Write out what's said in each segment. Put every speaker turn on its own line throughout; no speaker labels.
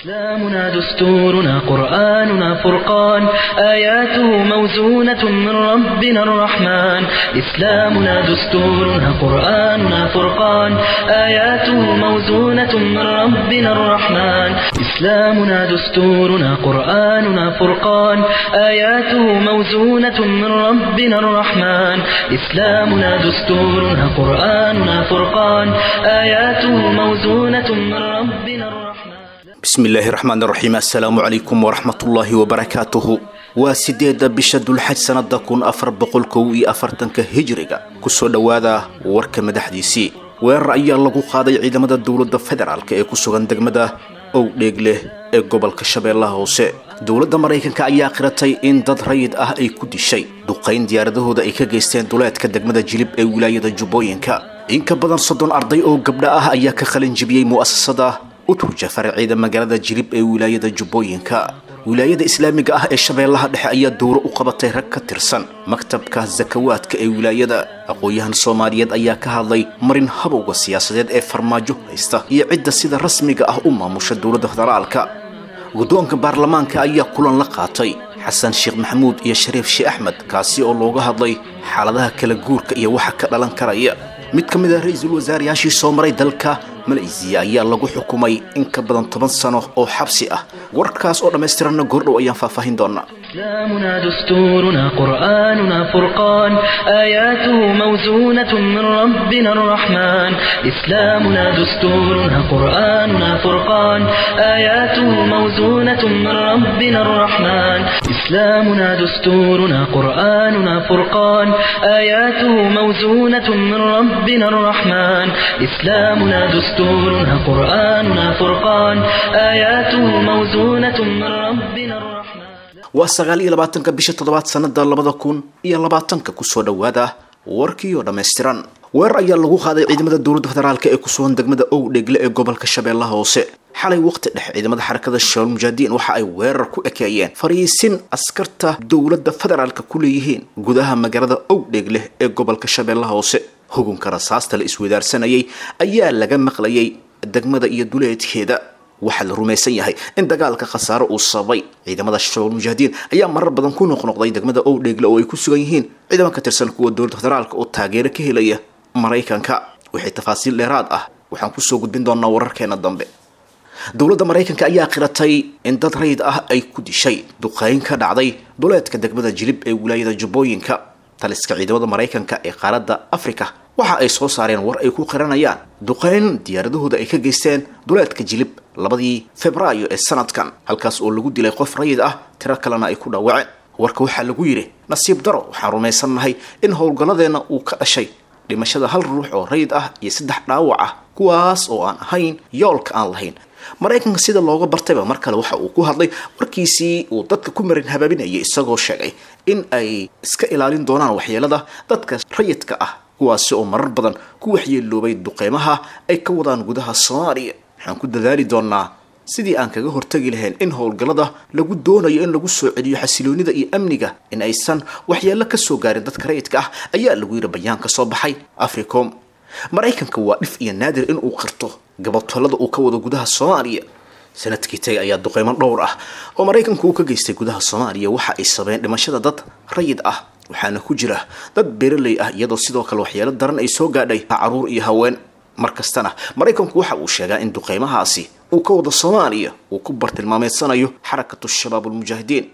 إسلامنا دستورنا قرآننا فرقان آياته موزونة من ربنا الرحمن إسلامنا دستورنا قرآننا فرقان آياته موزونة من ربنا الرحمن إسلامنا دستورنا قرآننا فرقان آياته موزونة من ربنا الرحمن إسلامنا دستورنا قرآننا فرقان آياته موزونة من ربنا الرحمن
bismi illaahi raxmaan raxiim assalaamu calaykum waraxmatullaahi wabarakaatuhu waa sideedda bisha dulxaj sannada kun afar boqol kow iyo afartanka hijiriga kusoo dhowaada warka madaxdiisii weerar ayaa lagu qaaday ciidamada dowladda federaalk ee ku sugan degmada owdheegleh ee gobolka shabeellaha hoose dowladda maraykanka ayaa qiratay in dad rayid ah ay ku dishay duqayn diyaaradahooda ay ka geysteen duleedka degmada jilib ee wilaayada jubbooyinka in ka badan soddon arday oo gabdha ah ayaa ka qalin jibiyey mu'asasada uturja faraciida magaalada jilib ee wilaayada jubbooyinka wilaayada islaamiga ah ee shabeellaha dhexe ayaa dowro u qabatay rag ka tirsan maktabka sakawaadka ee wilaayada aqoon-yahan soomaaliyeed ayaa ka hadlay marin habowga siyaasadeed ee farmaajo haysta iyo cidda sida rasmiga ah u maamusha dowladda federaalka guddoonka baarlamaanka ayaa kulan la qaatay xasan sheekh maxamuud iyo shariif sheekh axmed kaasi oo looga hadlay xaaladaha kala guurka iyo waxa ka dhalan karaya mid ka mid ah ra-iisul wasaarayaashii soo maray dalka malaysiya ayaa lagu xukumay in ka badan toban sano oo xabsi ah warkaas oo dhammaystiranna goordhow ayaan faahfaahin doonaa
إسلامنا دستورنا قرآننا فرقان آياته موزونة من ربنا الرحمن إسلامنا دستورنا قرآننا فرقان آياته موزونة من ربنا الرحمن إسلامنا دستورنا قرآننا فرقان آياته موزونة من ربنا الرحمن إسلامنا دستورنا قرآننا فرقان آياته موزونة من ربنا الرحمن
waa sagaal iyo labaatanka bisha toddobaad sanada labada kun iyo labaatanka kusoo dhowaada warkii oo dhammaystiran weerar ayaa lagu qaaday ciidamada dowladda federaalk ee ku sugan degmada owdheegle ee gobolka shabeellaha hoose xalay waqti dhexe ciidamada xarakada shabaal mujaahidiin waxa ay weerar ku ekeeyeen fariisin askarta dowladda federaalka ku leeyihiin gudaha magaalada owdheegle ee gobolka shabeellaha hoose hugunka rasaasta la iswadaarsanayay ayaa laga maqlayay degmada iyo duleedkeeda waxaa la rumaysan yahay in dagaalka khasaare uu sababay ciidamada shabaal mujaahidiin ayaa marar badan ku noqnoqday degmada owdheegle oo ay ku sugan yihiin ciidamo ka tirsan kuwa dowladda federaalka oo taageero ka helaya maraykanka wixii tafaasiil dheeraad ah waxaan kusoo gudbin doonaa wararkeena dambe dowladda maraykanka ayaa qiratay in dad rayid ah ay ku dishay duqeyn ka dhacday duleedka degmada jilib ee wilaayada jubbooyinka taliska ciidamada maraykanka ee qaaradda afrika waxa ay soo saareen war ay ku qiranayaan duqeyn diyaaradahooda ay ka geysteen duleedka jilib labadii febraayo ee sanadkan halkaas oo lagu dilay qof rayid ah tiro kalena ay ku dhaawaceen warka waxaa lagu yidhi nasiib daro waxaan rumaysannahay in howlgalladeenna uu ka dhashay dhimashada hal ruux oo rayid ah iyo saddex dhaawac ah kuwaas oo aan ahayn yoolka aan lahayn maraykanka sida looga bartayba mar kale waxa uu ku hadlay warkiisii uu dadka ku marin habaabinayay isagoo sheegay in ay iska ilaalin doonaan waxyeelada dadka rayidka ah kuwaasi oo marar badan ku waxyeeloobay duqeymaha ay ka wadaan gudaha soomaaliya waxaan ku dadaali doonaa sidii aan kaga hortagi lahayn in howlgallada lagu doonayo in lagu soo celiyo xasiloonida iyo amniga in aysan waxyeello ka soo gaarin dadka rayidka ah ayaa lagu yidhi bayaan ka soo baxay africom maraykanka waa dhif iyo naadir in uu qirto gabatolada uu ka wado gudaha soomaaliya sanadkii tagay ayaa duqeymo dhowr ah oo maraykanku uu ka geystay gudaha soomaaliya waxa ay sabeen dhimashada dad rayid ah waxaana ku jira dad beeraley ah iyadoo sidoo kale waxyeelo daran ay soo gaadhay caruur iyo haween mar kastana maraykanku waxa uu sheegaa in duqeymahaasi uu ka wado soomaaliya uu ku bartilmaameedsanayo xarakatu shabaab ulmujaahidiin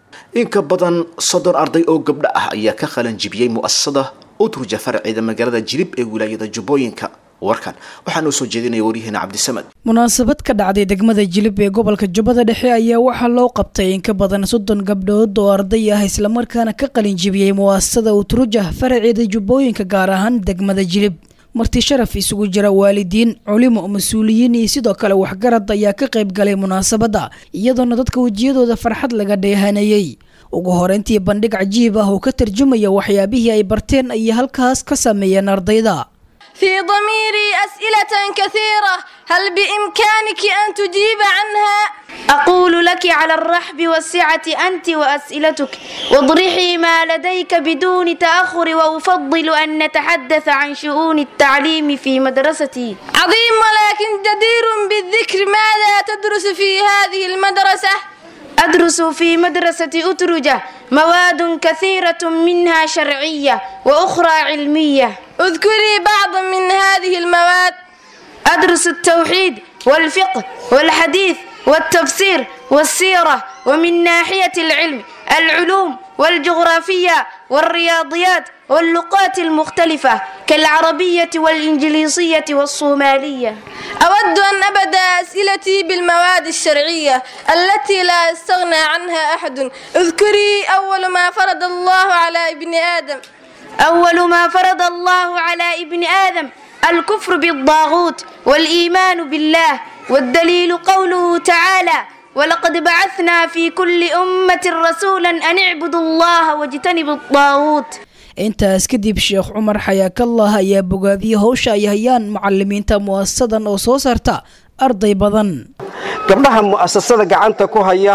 in ka badan soddon arday oo gabdho ah ayaa ka qalan jibiyey mu'asasada uturja faraceeda magaalada jilib ee wilaayada jubbooyinka warkan waxaa noo soo jeedinaya waryaheena cabdisamad
munaasabad ka dhacday degmada jilib ee gobolka jubbada dhexe ayaa waxaa loo qabtay in ka badan soddon gabdhood oo arday ah islamarkaana ka qalin jibiyey mu'asasada utruja faraceeda jubbooyinka gaar ahaan degmada jilib marti sharaf isugu jira waalidiin culimo mas-uuliyiin iyo sidoo kale waxgarad ayaa ka qayb galay munaasabadda iyadoona dadka wejiyadooda farxad laga dheehanayey ugu horeyntii bandhig cajiib ah oo ka tarjumaya waxyaabihii ay barteen ayay halkaas ka sameeyeen ardayda
في ضميري أسئلة كثيرة هل بإمكانك أن تجيب عنها؟ أقول لك لك على الرحب والسعة أنت وأسئلتك واضرحي ما لديك بدون تأخر وأفضل أن نتحدث عن شؤون التعليم في مدرستي
عظيم ولكن جدير بالذكر ماذا تدرس في هذه المدرسة؟
أدرس في مدرسة أترجة مواد كثيرة منها شرعية وأخرى علمية
اذكري بعضا من هذه المواد
أدرس التوحيد والفقه والحديث والتفسير والسيرة ومن ناحية العلم العلوم والجغرافية والرياضيات واللغات المختلفة كالعربية والإنجليزية والصومالية
أود أن أبدأ أسئلتي بالمواد الشرعية التي لا يستغنى عنها أحد اذكري أول ما فرض الله على ابن آدم
أول ما فرض الله على ابن آدم الكفر بالطاغوت والإيمان بالله والدليل قوله تعالى ولقد بعثنا في كل أمة رسولا أن اعبدوا الله واجتنبوا الطاغوت
intaas kadib sheekh cumar xayaakallah ayaa bogaadiyey howsha ay hayaan macalimiinta mu'asasadan oo soo saarta arday badan
gabdhaha mu'asasada gacanta ku haya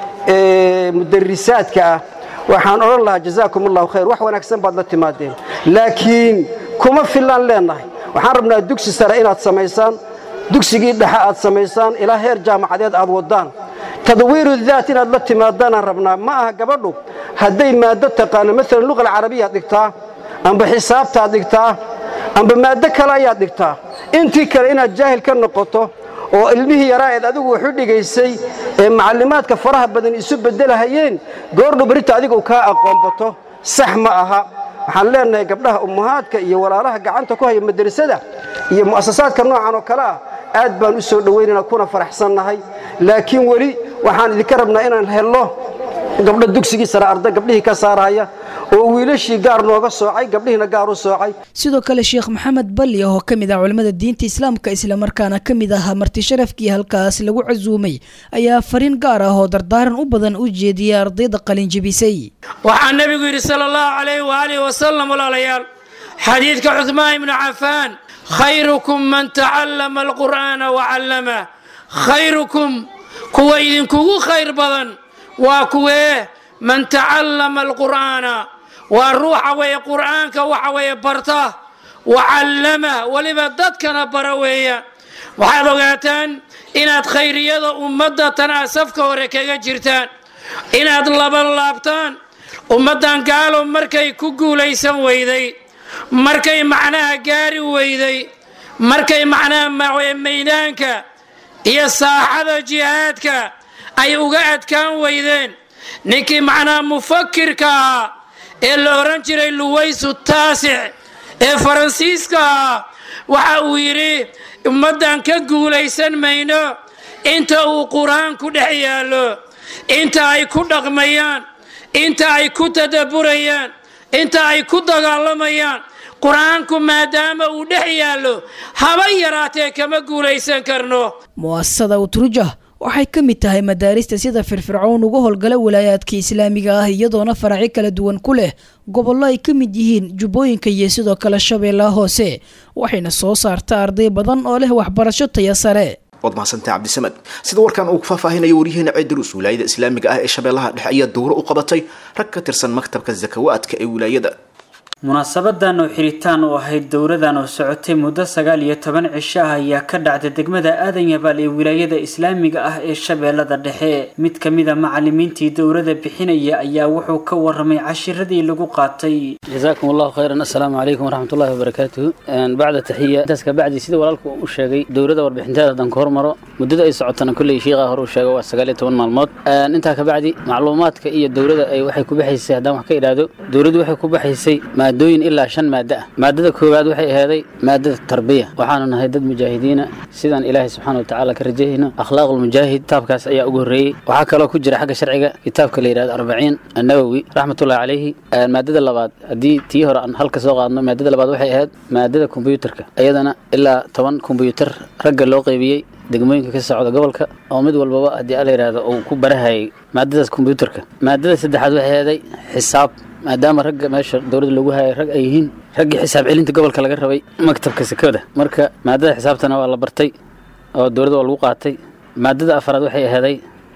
ee mudarisaadka ah waxaan odhan lahaa jazaakum allahu khayr wax wanaagsan baad la timaadeen laakiin kuma filaan leennahay waxaan rabnaa dugsi sare inaad samaysaan dugsigii dhexe aad samaysaan ilaa heer jaamacadeed aad waddaan tadwiiru daat inaad la timaadaanaan rabnaa ma aha gabadhu hadday maaddo taqaano maalan luqa alcarabiyaad dhigtaa amba xisaabtaad dhigtaa amba maaddo kale ayaad dhigtaa intii kale inaad jaahil ka noqoto oo ilmihii yaraa eed adigu waxu dhigaysay ee macallimaadka faraha badan isu beddelahayeen goordhu berita adigu kaa aqoonbato sax ma aha waxaan leennahay gabdhaha ummahaadka iyo walaalaha gacanta ku haya madrasada iyo mu'asasaadka noocan oo kale ah aad baan u soo dhowaynana kuna faraxsannahay laakiin weli waxaan idinka rabnaa inaan helno gabdho dugsigii sare arda gabdhihii ka saaraya oo wiilashii gaar nooga soocay gabdhihiina gaar u soocay
sidoo kale sheekh maxamed balli oo ka mid ah culimmada diinta islaamka islamarkaana ka mid ahaa marti sharafkii halkaas lagu casuumay ayaa fariin gaar ah oo dardaaran u badan u jeediyay ardayda qalinjebisay
waxaa nebigu yidhi sala allahu calayh waaalih wasalam walaalayaal xadiidka cuhmaan ibnu cafaan khayrukum man tacallama alqur'aana wacallamah khayrukum kuwa idinkugu khayr badan waa kuwee man tacallama alqur'aana waa ruuxa weeye qur'aanka waxa weeye barta wacallama weliba dadkana bara weeyaan waxaad ogaataan inaad khayriyada ummadda tan aad safka hore kaga jirtaan inaad laban laabtaan ummaddan gaalo markay ku guulaysan weyday markay macnaha gaari weyday markay macnaha maydaanka iyo saaxada jihaadka ay uga adkaan weydeen ninkii macnaha mufakirka ahaa ee la odhan jiray luwaysu taasic ee faransiiska ahaa waxa uu yidhi ummaddan ka guulaysan mayno inta uu qur-aanku dhex yaallo inta ay ku dhaqmayaan inta ay ku tadabburayaan inta ay ku dagaalamayaan qur-aanku maadaama uu dhex yaallo haba yaraatee kama guulaysan karno
mu'asasada utrujah waxay ka mid tahay madaarista sida firfircoon uga howlgala walaayaadka islaamiga ah iyadoona faracyo kala duwan ku leh gobollo ay ka mid yihiin jubbooyinka iyo sidoo kale shabeellaha hoose waxayna soo saarta arday badan oo leh waxbarasho taya sare
waad mahadsantahay cabdisamed sida warkan uu ku faahfaahinayo waryaheena ceedruus wilaayada islaamiga ah ee shabeellaha dhexe ayaa dowro u qabatay rag ka tirsan maktabka zakawaadka ee wilaayada
munaasabadan oo xiritaan u ahayd dowradan oo socotay muddo sagaal iyo toban cisho ah ayaa ka dhacday degmada aadan yabaal ee wilaayada islaamiga ah ee shabeellada dhexe mid ka mid a macalimiintii dowrada bixinaya ayaa wuxuu ka waramay cashiradii lagu qaatay
جزاكم الله خيرا السلام عليكم ورحمة الله وبركاته أن بعد تحية انتاس كبعد سيدي ولالكم وشاقي دورة وربحنتها دان كورمرو مدد اي سعودتنا كل شيء غاهر وشاقي واسقالي تون مالمود أن انتا كبعدي معلوماتك اي الدورة اي وحي كبحيسي هدام وحكي إرادو دورة وحي كبحيسي مادوين إلا شن مادة مادة كوباد وحي هذي مادة التربية وحانا نهيدد مجاهدين سيدان إلهي سبحانه وتعالى كرجيهنا أخلاق المجاهد تابكاس اي أقري وحاكا لو كجري حق شرعي كتابك اللي يراد 40 النووي رحمة الله عليه المادة اللباد haddii tii hore aan halka soo qaadno maadada labaad waxay ahayd maadada kombyuutarka iyadana ilaa toban kombyuutar ragga loo qaybiyey degmooyinka ka socda gobolka oo mid walbaba haddii ala yidhaahdo uu ku barahayay maadadaas kombyuutarka maadada saddexaad waxay ahaday xisaab maadaama ragga meesha dowladda lagu hayay rag ay yihiin raggii xisaab celinta gobolka laga rabay maktabka sekada marka maadada xisaabtana waa la bartay oo dowladda waa lagu qaatay maadada afaraad waxay ahaday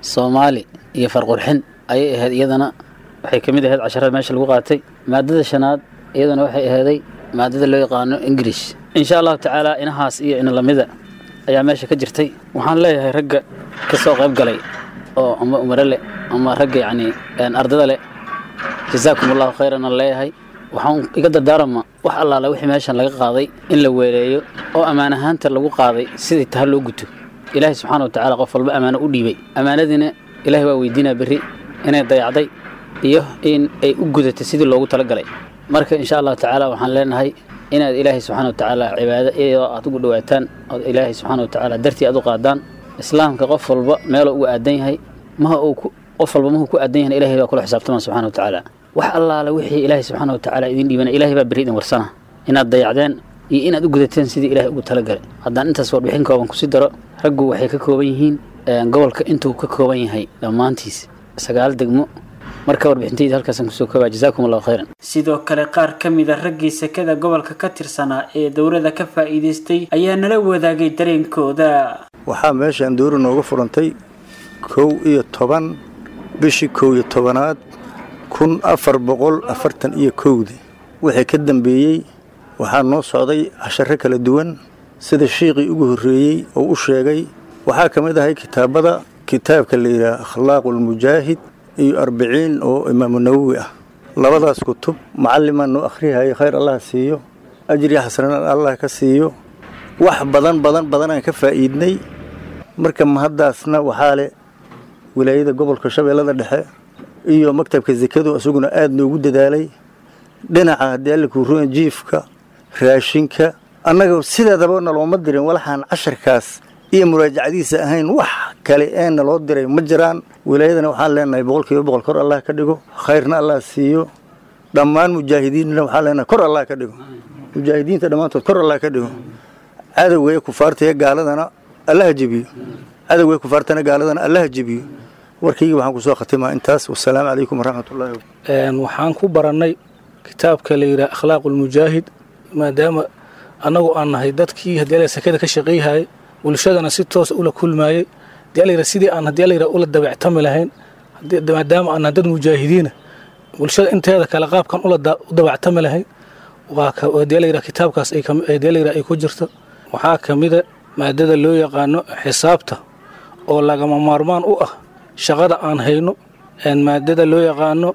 soomaali iyo farqurxin ayay ahayd iyadana waxay ka mid ahayd casharada meesha lagu qaatay maadada shanaad iyadana waxay ahaaday maadada loo yaqaano ingirish insha allahu tacaala inahaas iyo ina lamida ayaa meesha ka jirtay waxaan leeyahay ragga ka soo qayb galay oo ama umare leh ama ragga yacni ardada leh jazaakum allahu khayran aan leeyahay waxaan iga dardaarama wax allaala wixii meeshan laga qaaday in la weeleeyo oo ammaan ahaanta lagu qaaday sidii taha loo guto ilaahay subxaana wa tacaala qof walba ammaano u dhiibay ammaanadiina ilaahay waa weydiinaa berri inay dayacday iyo in ay u gudatay sidii loogu talagalay marka insha allahu tacaala waxaan leenahay inaad ilaahay subxaana wa tacaala cibaado iyadoo aad ugu dhawaataan ood ilaahay subxaana wa tacaala dartii aad u qaadaan islaamka qof walba meeloo ugu aadan yahay maha uu qof walba mahuu ku aadan yahay ilahay baa kula xisaabtama subxana wa tacaala wax allaala wixii ilaahay subxaana wa tacaala idin dhiibana ilahay baa berri idin warsana inaad dayacdeen iyo inaad u gudateen sidii ilaahay ugu talagalay haddaan intaas warbixin kooban kusi daro raggu waxay ka kooban yihiin gobolka intuu ka kooban yahay dhammaantiis sagaal degmo marka warbixintayda halkaasaan kusoo koobaa jazaakum allahu khayran
sidoo kale qaar ka mida raggii sekada gobolka ka tirsanaa ee dowladda ka faa'iidaystay ayaa nala wadaagay dareenkooda
waxaa meeshaan dowra nooga furantay kow iyo toban bishii kow iyo tobanaad kun afar boqol afartan iyo kowdii wixii ka dambeeyey waxaa noo socday casharo kala duwan sida shiiqii ugu horreeyey oo u sheegay waxaa ka mid ahay kitaabada kitaabka la yidhaha akhlaaqulmujaahid iyo arbiciin oo imaamu nawowi ah labadaas kutub macallimaan noo akhrihayay khayr allah siiyo ajri xasanaan allah ka siiyo wax badan badan badan aan ka faa'iidnay marka mahaddaasna waxaa leh wilaayada gobolka shabeellada dhexe iyo maktabka sekadu isaguna aada noogu dadaalay dhinaca haddii alla kuuruan jiifka raashinka annaga sideedaba nalooma dirin walaxaan casharkaas iyo muraajacadiisa ahayn wax kale ee naloo diray ma jiraan wilaayadana waxaan leenahay boqolkiiba boqol kor allah ka dhigo khayrna allah siiyo dhammaan mujaahidiinna waxaan leenahay kor allah ka dhigo mujaahidiinta dhammaantood kor allah ka dhigo cadowga ee kufaarta ee gaaladana allaha jebiyo cadowga ee kufaartana gaaladana allaha jebiyo warkayga waxaan kusoo khatimaa intaas wasalaamu calaykum waraxmatullahi
waxaan ku barannay kitaabka la yidhaha akhlaaqulmujaahid maadaama annagu aan nahay dadkii haddii ala sakada ka shaqayhayay bulshadana si toosa ula kulmaayey hadii la sidii aan haddii la ula dabactami lahayn maadaama aan nahay dad mujaahidiina bulshada inteeda kale qaabkan u dabactami lahayn waa hadii la yidhaha kitaabkaas hadii la yidhaha ay ku jirto waxaa ka mida maadada loo yaqaano xisaabta oo lagama maarmaan u ah shaqada aan hayno maadada loo yaqaano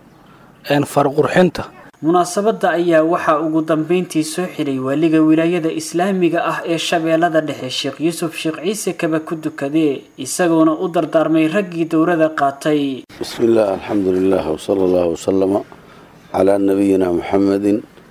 farqurxinta
munaasabadda ayaa waxaa ugu dambeyntii soo xidhay waaliga wilaayada islaamiga ah ee shabeellada dhexe sheekh yuusuf sheekh ciise kaba ku dukadee isagoona u dardaarmay raggii dowrada qaatay
بسم الله الحمد لله وصلى الله وسلم على نبينا محمد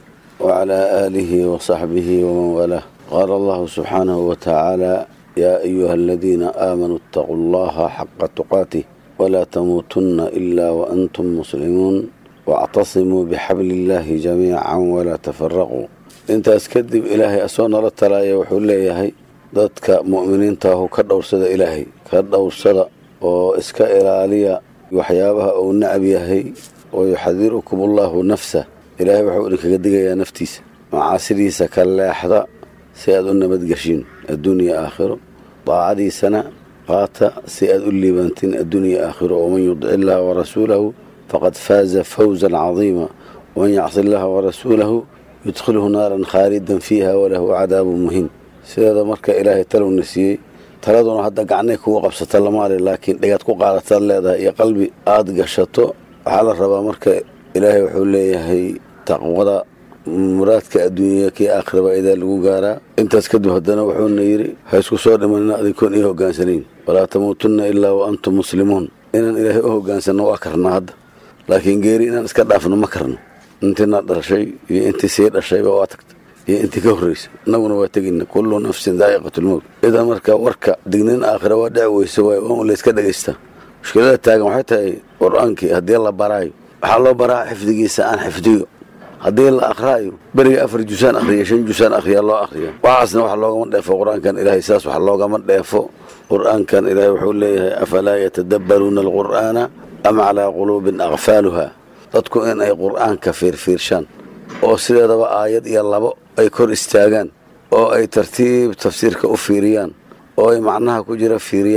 وعلى آله وصحبه ومن والاه قال الله سبحانه وتعالى يا أيها الذين آمنوا اتقوا الله حق تقاته ولا تموتن إلا وأنتم مسلمون واعتصموا بحبل الله جميعا ولا تفرقوا انت اسكدب إلهي أسونا للتلايا وحول ليهي dadka mu'miniinta ahu ka dhowrsada ilaahay ka dhowrsada oo iska ilaaliya waxyaabaha uu nacab yahay oo yuxadirukum allahu nafsa ilaahay wuxuu idinkaga digayaa naftiisa macaasidiisa ka leexda si aad u nabadgeshiin adduunya aakhiro daacadiisana qaata si aad u liibantiin adduunya aakhiro waman yudic illaha warasuulahu faqad faaza fawzan cadiima waman yacsi illaha warasuulahu yudkhilhu naaran khaalidan fiiha walahu cadaabun muhiim sideeda marka ilaahay talowna siiyey taladuna hadda gacnay kugu qabsata lamaali laakiin dhigaad ku qaadataad leedahay iyo qalbi aada gashato waxaa la rabaa marka ilaahay wuxuu leeyahay taqwada muraadka adduunya kii aakhiraba idaa lagu gaaraa intaas kadib haddana wuxuuna yidhi ha isku soo dhimanina adinkoon ii hogaansanayn walaa tamuutunna ilaa wa antum muslimuun inaan ilaahay u hogaansanno waa karnaa hadda laakiin geeri inaan iska dhaafno ma karno intiina dhashay iyo intii sii dhashayba waa tagta iyo intii ka horreysa innaguna waa tegina kullu nafsin daa'iqatulmowt idan marka warka dignin aakhira waa dhici weyse waay waa un layska dhegaysta mushkilada taagan waxay tahay qur-aankii haddii la baraayo waxaa loo baraa xifdigiisa aan xifdiyo haddii la akhraayo beriga afar jusaan akhriya shan jusaan akhriya loo akhriya waxaasna wax loogama dheefo qur-aankan ilaahay saas wax loogama dheefo qur-aankan ilaahay wuxuu leeyahay afalaa yatadabbaruuna alqur'aana am calaa quluubin akfaaluha dadku in ay qur-aanka fiirfiirshaan oo sideedaba aayad iyo labo ay kor istaagaan oo ay tartiib tafsiirka u fiiriyaan oo ay macnaha ku jira fiiriyaan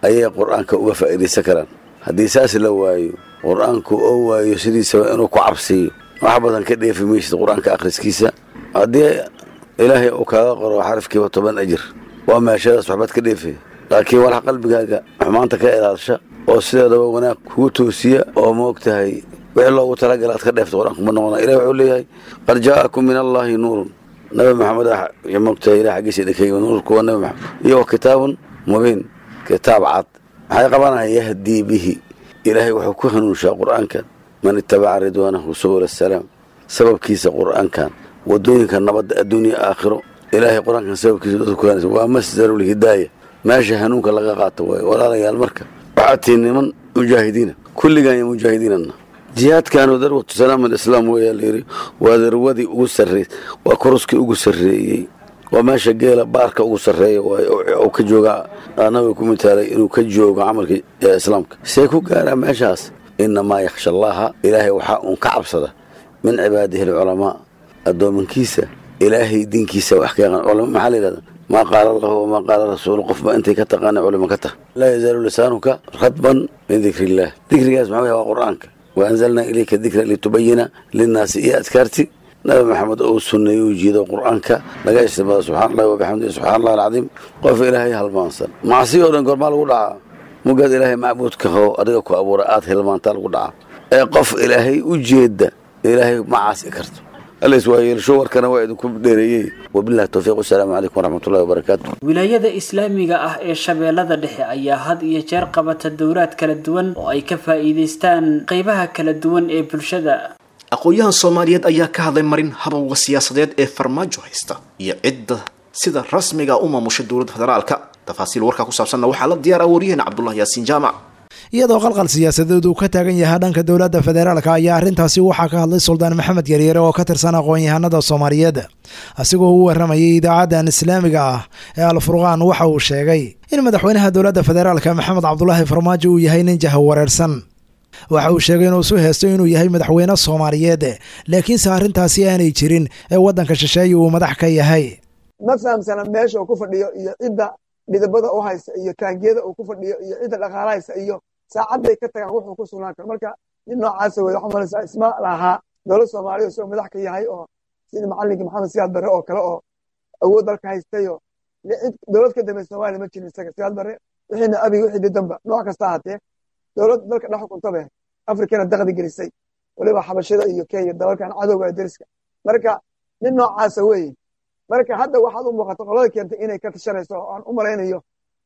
ayay qur-aanka uga faa'iidaysan karaan haddii saas la waayo qur-aanku oo waayo sidiisaba inuu ku cabsiiyo wax badan ka dheefi maysid qur-aanka akhriskiisa haddii ilaahay uu kaaga qoro xarafkiiba toban ajir waa meeshadaas waxbaad ka dheefaya laakiin walax qalbigaaga xumaanta ka ilaalsha oo sideedaba wanaag kugu toosiya oo moogtahay wixii loogu talagala aad ka dheefta qur-aanku ma noqona ilahi wuxuu leeyahay qad jaa'akum min allaahi nuurun nabi maxamed ah moogtahay ilah xaggiisa dhakeyga nuurku waa nabi maxamed iyo wa kitaabun mubiin kitaab cad maxay qabanaya yahdii bihi ilaahay wuxuu ku hanuunshaa qur-aankan man itabaca ridwaanahu subula asalaam sababkiisa qur-aankan wadooyinka nabadda adduunya aakhiro ilaahay qur-aankan sababkiisa dadku ku hanaysa waa masdarulhidaaya meesha hanuunka laga qaato waayo walaalayaal marka waxaad tihiin niman mujaahidiina kulligaan iyo mujaahidiinana jihaadkaanu darwatu salaam alislaam weeyaa layidhi waa darwadii ugu sarreey waa koruskii ugu sarreeyey waa meesha geela baarka ugu sarreeya waayo ka jooga nabiga ku mitaalay inuu ka joogo camalka islaamka see ku gaaraa meeshaas inamaa yakhsha allaha ilaahay waxaa uun ka cabsada min cibaadihi alculamaa addoomankiisa ilaahay diinkiisa wax ka yaqaan culama maxaa la yidhahda maa qaala allahu wamaa qaala rasuulu qofba intay ka taqaana culimo ka tah laa yazaalu lisaanuka radban min dikri illaah dikrigaas maxaa waya waa qur-aanka waanzalnaa ilayka dikra litubayina linnaasi iyo adkaarti nabi maxamed ou sunneeye u jiido qur-aanka laga istimada subxana allahi wabixamdihi subxana allahi alcadiim qof ilaahay halmaansan macsi oo dhan goormaa lagu dhacaa mugaad ilaahay macbuudka hoo adiga ku abuura aad hilmaantaa lagu dhacaa ee qof ilaahay u jeeda ilaahay ma caasi karto allays waa yeelsho warkana waa idinku dheereeyey wabillahi towfiiq wasalaamu calaykum waraxmatullahi wabarakaatu
wilaayada islaamiga ah ee shabeellada dhexe ayaa had iyo jeer qabata dowlaad kala duwan oo ay ka faa'iidaystaan qaybaha kala duwan ee bulshada
aqoon-yahan soomaaliyeed ayaa ka hadlay marin habowga siyaasadeed ee farmaajo haysta iyo cidda sida rasmiga u maamusha dowladda federaalka tafaasiil warkaa ku saabsanna waxaa la diyaara waryaheena cabdullah yaasiin jaamac
iyadoo qalqal siyaasadeed uu ka taagan yahay dhanka dowladda federaalka ayaa arrintaasi waxaa ka hadlay suldaan maxamed yaryare oo ka tirsan aqoon-yahanada soomaaliyeed asigoo u waramayay idaacadan islaamiga ah ee alfurqaan waxa uu sheegay in madaxweynaha dowladda federaalka maxamed cabdulaahi farmaajo uu yahay nin jaha wareersan waxa uu sheegay inuu isu heesto inuu yahay madaxweyne soomaaliyeed laakiinse arrintaasi aanay jirin ee waddanka shisheeye uu madax ka yahay
ma fahamsana meesha uu ku fadhiyo iyo cidda dhidabada u haysa iyo taangiyada uu ku fadhiyo iyo cidda dhaqaalahaysa iyo saacadday ka tagaan wuxuu ku sugnaan karo marka nin noocaasa wey waxaa malaysaa isma lahaa dowlad soomaaliya isagoo madax ka yahay oo sida macallinkii maxamed siyaad barre oo kale oo awood dalka haystayo dowlad ka dambe soomaaliya ma jirin isaga siyaad barre wixiina abiga wixii didanba nooc kasta ahaatee dowlad dalka dhex xukuntabe afrikana daqdi gelisay waliba xabashada iyo kenya dalalkan cadowga ee deriska marka nin noocaasa weeye marka hadda waxaad u muuqata qolada keentay inay ka tashanayso oo aan u malaynayo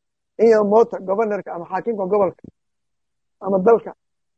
in mota governorka ama xaakimka gobolka ama dalka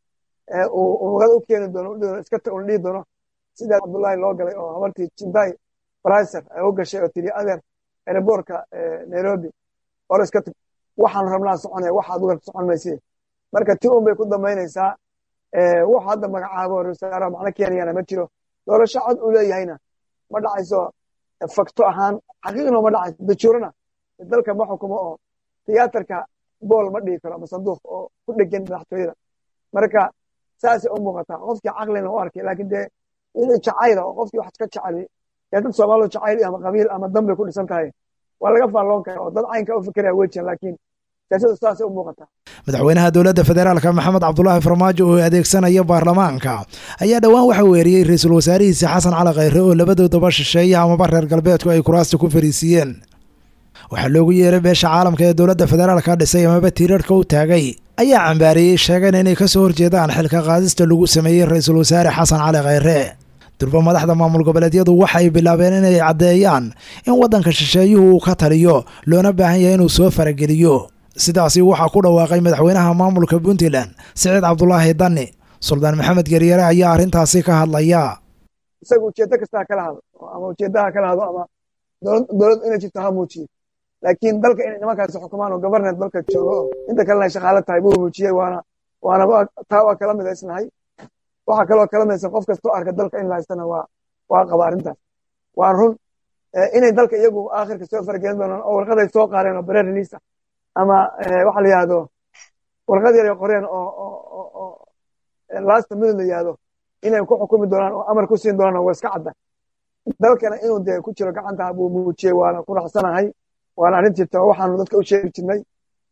uu magada u keeni doono iska un dhihi doono sida cabdullaahi loo galay oo habartii jindai bricer ay u gashay oo tiri adeer aerobortka nairobi or iska tag waxaan rabnaa soconaya waxaad uga socon maysi marka ti un bay ku dambaynaysaa wax hadda magacaabo rasaaraha macno keenayana ma jiro doorasho cod uu leeyahayna ma dhacayso fakto ahaan xaqiiqna ma dhacayso dajuurana dalka ma xukumo oo tiyaatarka bool ma dhigi karo ama sanduuq oo ku dhegan madaxtooyada marka saasay u muuqataa qofkii caqlina u arkay laakiin dee wixii jacayla oo qofkii wax ka jeceli dee dad soomaalidu jacayl ama qabiil ama dambay ku dhisan tahay waa laga faalloon kara oo dad caynka u fikiraya wejian laakiin siyaasadu saasay u muuqataa
madaxweynaha dowladda federaalka maxamed cabdulaahi farmaajo oo adeegsanaya baarlamaanka ayaa dhowaan waxa weeriyey ra-iisul wasaarihiisa xasan cali khayre oo labadoodaba shisheeya amaba reer galbeedku ay kuraasta ku fariisiiyeen waxaa loogu yeeray beesha caalamka ee dowladda federaalka dhisay amaba tiirarhka u taagay ayaa cambaariyey sheegeen inay ka soo horjeedaan xilka qaadista lagu sameeyey ra-iisul wasaare xasan cali khayre durba madaxda maamul goboleedyadu waxay bilaabeen inay caddeeyaan in waddanka shisheeyuhu uu ka taliyo loona baahan yahay inuu soo farageliyo sidaasi waxaa ku dhawaaqay madaxweynaha maamulka puntland siciid cabdulaahi danni suldaan maxamed geryare ayaa arrintaasi ka hadlaya
isaga ujeeddo kastaa kala hado ama ujeeddaha kala hado ama dowlad inay jirto ha muujiyo laakiin dalka inay nimankaasi xukumaan oo governet dalka joogo oo inta kalena ay shaqaalo tahay buu muujiyey waana waana taa waa kala midaysnahay waxaa kaloo kala midaysan qof kastoo arka dalka in la haystana waa waa qaba arrintaas waa run inay dalka iyagu aakhirka soo faragelin doonaan oo warqaday soo qaareen oo bare release ah ama waxa la yihahdo warqad yar ay qoreen oo oo last minute la yihahdo inay ku xukumi doonaan oo amar ku siin doonaan waa iska cadda dalkana inuu dee ku jiro gacanta buu muujiyey waana ku raacsanahay waana arrin jirta waxaanu dadka u sheegi jirnay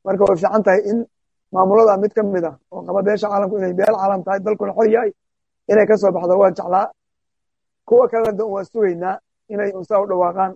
marka way fiican tahay in maamulada mid ka mid ah oo qaba beesha caalamku inay beel caalam tahay dalkuna xor yahay inay ka soo baxdo waan jeclaa kuwa kalena waa sugaynaa inay unsaa u dhawaaqaan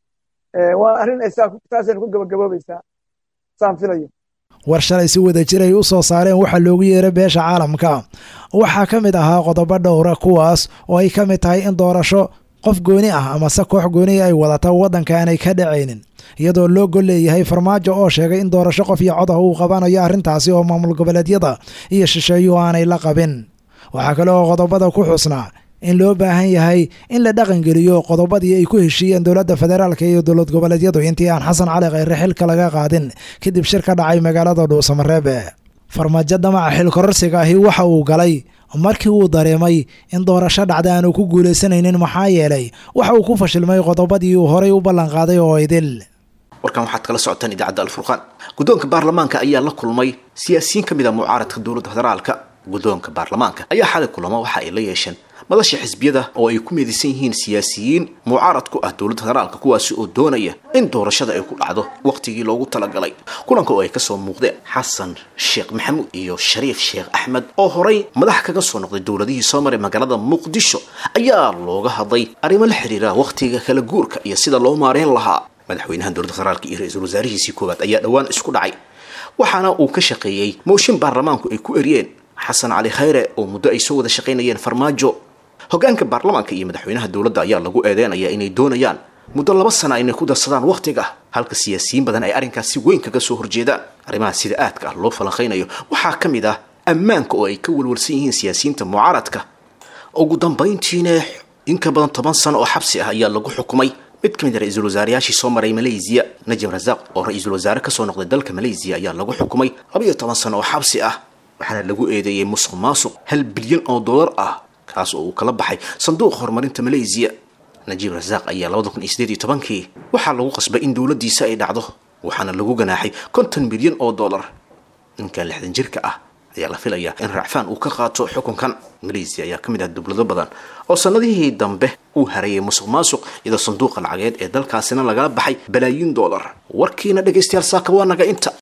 waa arrin ay saasayna ku gabagaboobaysaa saan filayo
war shalay si wada jir ay u soo saareen waxaa loogu yeeray beesha caalamka waxaa ka mid ahaa qodobo dhowra kuwaas oo ay ka mid tahay in doorasho qof gooni ah amase koox gooni ay wadata waddanka aanay ka dhacaynin iyadoo loo gol leeyahay farmaajo oo sheegay in doorasho qof iyo cod ah uu qabanayo arrintaasi oo maamul goboleedyada iyo shisheeyuhu aanay la qabin waxaa kale oo qodobada ku xusnaa in loo baahan yahay in la dhaqangeliyo qodobadii ay ku heshiiyeen dowladda federaalka iyo dowlad goboleedyadu intii aan xasan cali khayre xilka laga qaadin kadib shir ka dhacay magaalada dhuusamareebe farmaajo damaca xilkororsiga ahi waxa uu galay markii uu dareemay in doorasho dhacda aanu ku guulaysanaynin maxaa yeelay waxa uu ku fashilmay qodobadii uu horay u ballanqaaday oo idil
warkan waxaad kala socotaan idaacadda alfurqaan guddoonka baarlamaanka ayaa la kulmay siyaasiyiin ka mid a mucaaradka dowladda federaalka guddoonka baarlamaanka ayaa xalay kulamo waxa ay la yeesheen madasha xisbiyada oo ay ku meedaysan yihiin siyaasiyiin mucaarad ku ah dowladda federaalka kuwaasi oo doonaya in doorashada ay ku dhacdo wakhtigii loogu talagalay kulanka oo ay kasoo muuqdeen xasan sheekh maxamuud iyo shariif sheekh axmed oo horay madax kaga soo noqday dowladihii soo maray magaalada muqdisho ayaa looga hadlay arrimo la xiriira wakhtiga kala guurka iyo sida loo maareyn lahaa madaxweynaha dowladda federaalka iyo ra-iisul wasaarihiisii koowaad ayaa dhowaan isku dhacay waxaana uu ka shaqeeyey mooshin baarlamaanku ay ku eriyeen xasan cali khayre oo muddo ay soo wada shaqaynayeen farmaajo hogaanka baarlamaanka iyo madaxweynaha dowladda ayaa lagu eedeynaya inay doonayaan muddo laba sana inay ku darsadaan wakhtiga halka siyaasiyiin badan ay arrinkaas si weyn kaga soo horjeedaan arrimaha sida aadka ah loo falanqaynayo waxaa ka mid ah ammaanka oo ay ka walwalsan yihiin siyaasiyiinta mucaaradka ugu dambayntiina in ka badan toban sano oo xabsi ah ayaa lagu xukumay mid ka mid a ra-iisul wasaarayaashii soo maray malaysiya najim rasaaq oo ra-iisul wasaare kasoo noqday dalka malaysiya ayaa lagu xukumay labayo toban sano oo xabsi ah waxaana lagu eedeeyey musuq maasuq hal bilyan oo dollar ah kaas oo uu kala baxay sanduuqa horumarinta malaysiya najiib rasaaq ayaa labada kun iyo sideed iyo tobankii waxaa lagu qasbay in dowladdiisa ay dhacdo waxaana lagu ganaaxay konton milyan oo dollar ninkan lixdan jirka ah ayaa la filayaa in racfaan uu ka qaato xukunkan malaysiya ayaa ka mid ah dowlado badan oo sanadihii dambe uu harayay musuq maasuq iyadoo sanduuqa lacageed ee dalkaasina lagala baxay balaayiin dollar warkiina dhegaystayaal saaka waa naga inta